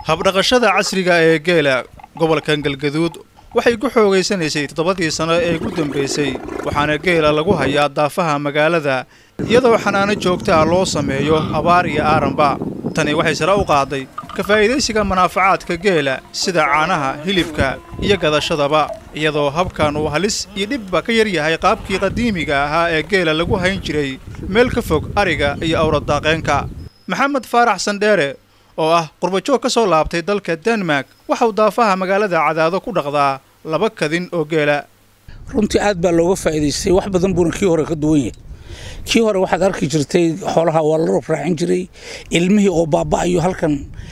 habdhaqashada casriga ee geela gobolkan galgaduud waxay ku xoogaysanaysay toddobadii sano ee ugu dambaysay waxaana geela lagu hayaa daafaha magaalada iyadoo xanaano joogta ah loo sameeyo abaar iyo aaranba tani waxay sare u qaaday ka faa'iidaysiga manaafacaadka geela sida caanaha hilibka iyo gadashadaba iyadoo habkan uu halis iyo dhibba ka yar yahay qaabkii qadiimiga ahaa ee geela lagu hayn jiray meel ka fog ariga iyo awradaaqeenka maxamed faarax sandheere oo ah qurbajoog ka soo laabtay dalka denmark waxauu daafaha magaalada cadaado ku dhaqdaa laba kadin oo geela runtii aad baa looga faa'iidaystay wax badan buuna kii hore ka duwan yahay kii hore waxaad arki jirtay xoolaha waa la rabraacin jiray ilmihii oo baaba'ayo halkan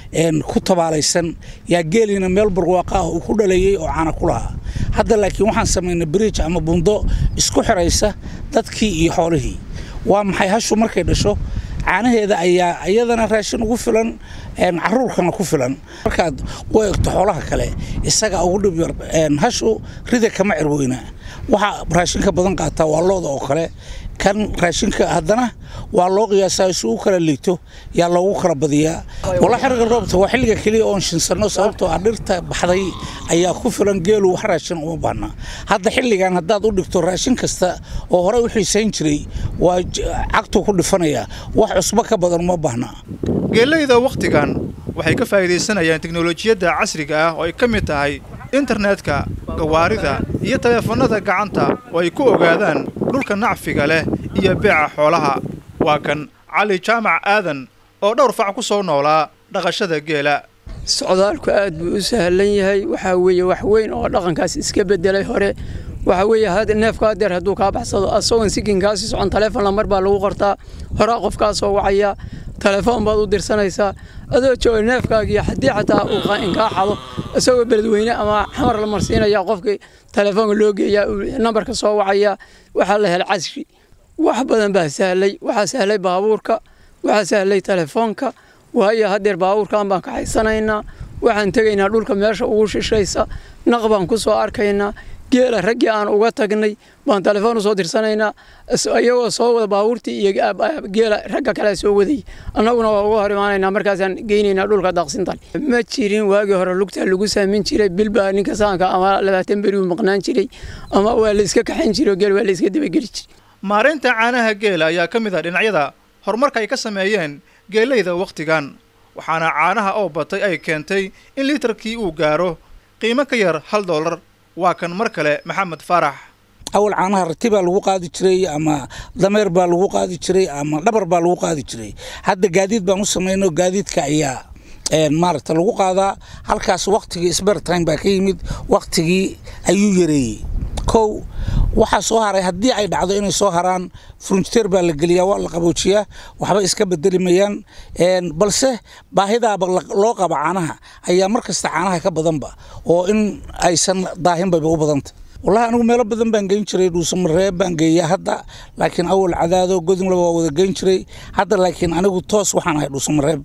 ku tabaalaysan yaa geeliina meel barwaaqa ah uu ku dhaleeyey oo caana ku lahaa hadda laakiin waxaan samaynay bridge ama buundo isku xiraysa dadkii iyo xoolihii waa maxay hashu markay dhasho caanaheeda ayaa iyadana raashin ugu filan caruurkana ku filan markaad u eegto xoolaha kale isaga ugu dhib yar hashu rida kama cirweyna waxa raashinka badan qaataa waa looda oo kale kan raashinka haddana waa loo qiyaasaa si u kala liigto yaa loogu kala badiyaa walla xiriga roobta waa xilliga keliya oon shinsanno sababtoo ah dhirta baxday ayaa ku filan geelu wax raashin uma baahna hadda xilligan haddaad u dhigto raashin kasta oo horey u xiisayn jiray waa cagtuu ku dhifanayaa wax cusbo ka badan uma baahna geelayda wakhtigan waxay ka faa'iidaysanayaan teknolojiyadda casriga ah oo ay ka mid tahay internetka gawaarida iyo taleefannada gacanta oo ay ku ogaadaan dhulka nacfiga leh iyo beeca xoolaha waa kan cali jaamac aadan oo dhowr fac ku soo noolaa dhaqashada geela socdaalku aad buu u sahlan yahay waxaa weeye wax weyn oo dhaqankaas iska beddelay hore waxaa weeye neefka hadeer hadduu kaa baxsado asagoon sikinkaasi socon taleefon lamar baa lagu qortaa horaa qofkaa soo wacaya telefoon baad u dirsanaysaa adoo jooga neefkaagiiyo haddii xataa uu inkaa xado isagoo beledweyne ama xamar la marsiinaya qofkii telefoonka loo geeyaa nambarka soo wacaya waxaa la helay casri wax badan baa sahlay waxaa sahlay baabuurka waxaa sahlay telefoonka waayo hadeer baabuurkan baan kaxaysanaynaa waxaan tegaynaa dhulka meesha ugu shishaysa naq baan ku soo arkaynaa geela raggii aan uga tagnay baan telefoon usoo dirsanaynaa iyagoo soo wada baabuurtii iyo geela ragga kale soo waday annaguna waa uga hor imaanaynaa markaasaan geynaynaa dhulka daaqsintan ma jirin waagii hore lugtaa lagu saamin jiray bilbaa ninka saanka ama labaatan beri uu maqnaan jiray ama waa la iska kaxayn jiray geel waa la iska dabageli jiray maareynta caanaha geela ayaa ka mid ah dhinacyada horumarka ay ka sameeyeen geelayda wakhtigan waxaana caanaha oo batay ay keentay in liitarkii uu gaaro qiimo ka yar hal doolar waa kan mar kale maxamed faarax awal caanaha rati baa lagu qaadi jiray ama dameer baa lagu qaadi jiray ama dhabar baa lagu qaadi jiray hadda gaadiid baan u samayno gaadiidka ayaa maaragta lagu qaadaa halkaas waktigii sbertime baa ka yimid waktigii ayuu yareeyey kow waxaa soo haray haddii ay dhacdo inay soo haraan furunjiteer baa la geliyaa waa la qaboojiyaa waxba iska bedeli mayaan balse baahidaaba loo qaba caanaha ayaa mar kasta caanaha ka badanba oo in aysan daahinbayba u badanta wallahi anigu meelo badan baan geyn jiray dhuusamareeb baan geeyaa hadda laakiin awal cadaado godinlaba waa wada geyn jiray hadda laakiin anigu toos waxaan ahay dhuusamareeb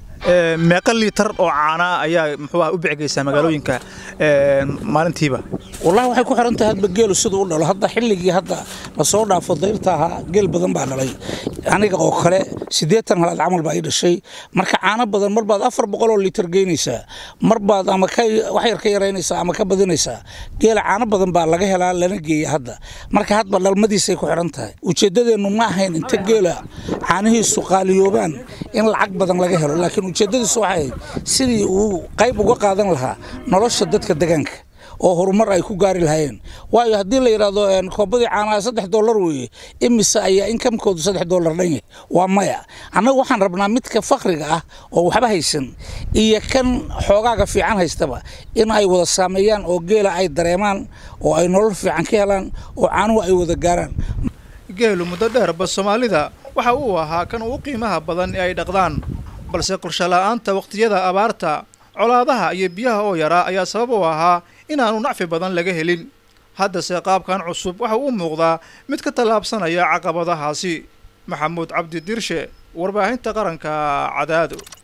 meeqa liitar oo caanaa ayaa muxuu ah u bixgeysaa magaalooyinka maalintiiba wallahi waxay ku xiran tahay hadba geelu siduu u dhalo hadda xilligii hadda lasoo dhaafo dayrta ahaa geel badan baa dhalay aniga oo kale siddeetan halaad camal baa ii dhashay marka caano badan mar baad afar boqol oo liitar geynaysaa mar baad ama ka wax yar ka yaraynaysaa ama ka badinaysaa geela caano badan baa laga helaa lana geeya hadda marka hadba dhalmadiisay ku xiran tahay ujeeddadeennu ma ahayn inta geela caanihiisu qaaliyoobaan in lacag badan laga helo laakiin ujeeddadiisu waxay ahayd sidii uu qayb uga qaadan lahaa nolosha dadka degaanka oo horumar ay ku gaari lahaayeen waayo haddii la yidhaahdo koobadii caanaha saddex dollar weeye imise ayaa inkamkoodu saddex dollar dhan yahay waa maya annagu waxaan rabnaa midka fakriga ah oo waxba haysan iyo kan xoogaaga fiican haystaba in ay wada saameeyaan oo geela ay dareemaan oo ay nolol fiican ka helaan oo caanuhu ay wada gaaraan geelu muddo dheerba soomaalida waxa uu ahaa kan ugu qiimaha badan ee ay dhaqdaan balse qorshola'aanta wakhtiyada abaarta colaadaha iyo biyaha oo yaraa ayaa sabab u ahaa inaanu nacfi badan laga helin haddase qaabkan cusub waxa uu muuqdaa mid ka tallaabsanaya caqabadahaasi maxamuud cabdi dirshe warbaahinta qaranka cadaado